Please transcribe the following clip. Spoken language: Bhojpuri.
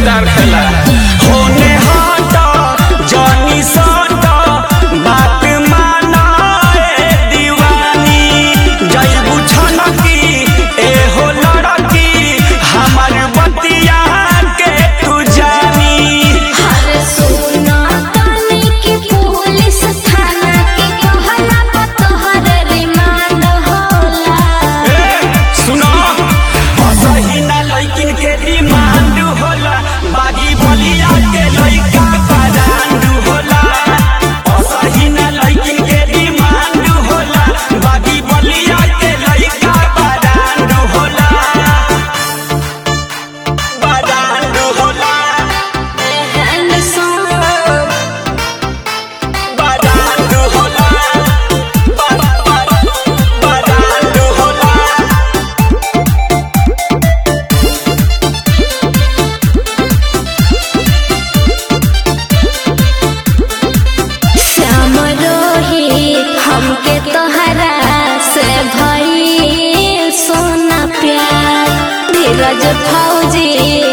जोरदार खेला होने हट जनी सट बात माना ए दीवानी जैबू छनकी ए हो लड़की हमार बतिया के तू जानी हर सुना ताने की पुलिस थाना के कहला पर तोहर रिमांड होला सुनो असही ना लइकिन के डिमांड होला बागी बलिया के लइका परांड होला असही ना लइकिन के डिमांड होला बागी बलिया के लइका परांड होला परांड होला हैंड सॉन्ग परांड होला परांड होला श्याम रोहित हमके तोहरा से भई सोना प्यार धीरज फौजी